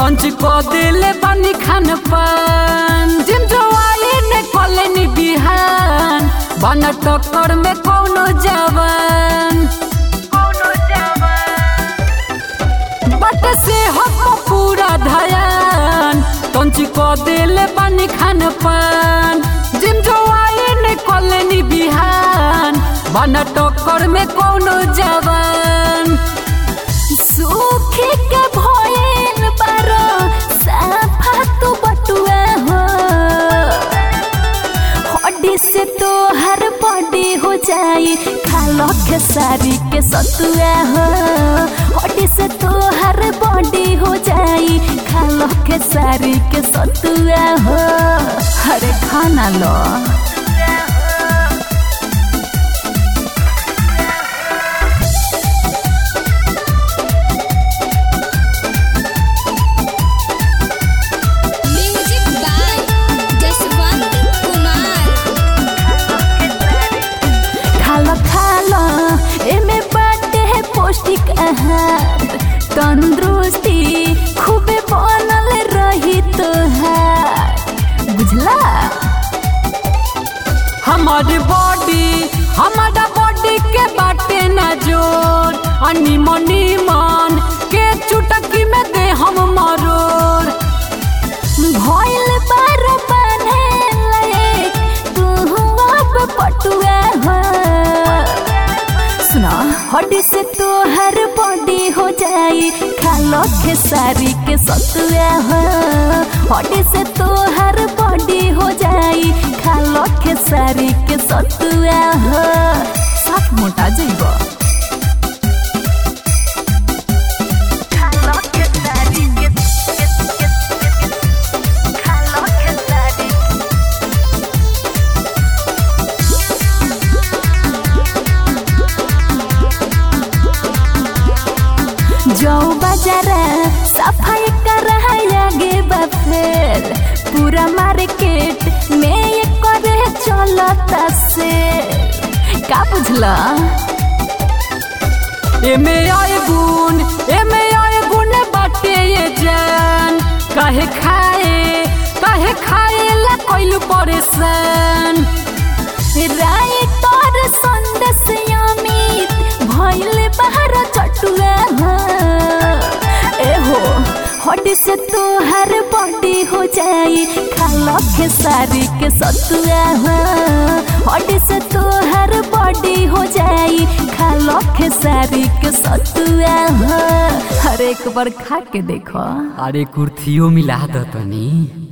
lunch को दिले बानी खान पान जिम जो आई ने कॉलेनी बिहान बना टक्कर में कौनो जवान बट से हम पूरा धयान लंच को दिले बानी खान पान जिम जो आई ने कॉलेनी बिहान बना टक्कर में कौनो जवान सूखे के भयन बारो साफा तू बटुआ हो हड्डी से तो हर बॉडी हो जाई खालो के सारी के सतुआ हो हड्डी से तो हर बॉडी हो जाई खालो के सारी के सतुआ हो हरे खाना लो म्यूजिक बाय जसवंत कुमार खालो खालो एमे बाटे है पौष्टिक आहार तंदुरुस्ती खूबे बनल रही तोहार बुझला हमारी बॉडी हमारा बॉडी के बाटे न जोर अनि मनी मन के चुटकी में दे हम मरोड़ भइल बार बने लायक तू अब पटुआ हो सुना हड्डी से तोहर बॉडी हो जाई खालो खेसारी के सतुआ हो हड्डी से तोहर बॉडी हो जाई खालो खेसारी के सतुआ हो साफ मोटा जइबो खालो खेसारी के खालो खेसारी जो बाजारा सफाई कर आगे बफेर पूरा मार्केट में ये करे चलता से का बुझला एमे आए गुण एमे आए गुण बाटे ये जान काहे खाए काहे खाए ला कोइल परेशान राय तोर संदेश अमित भइल बाहर चटुआ हो ए हो हड्डी से तोहर बॉडी हो जाई खालो के सारी के सतुआ हो हड्डी से तोहर बॉडी हो जाई खालो के सारी के सतुआ हो हर एक बार खा के देखो अरे कुर्थियों मिला दतनी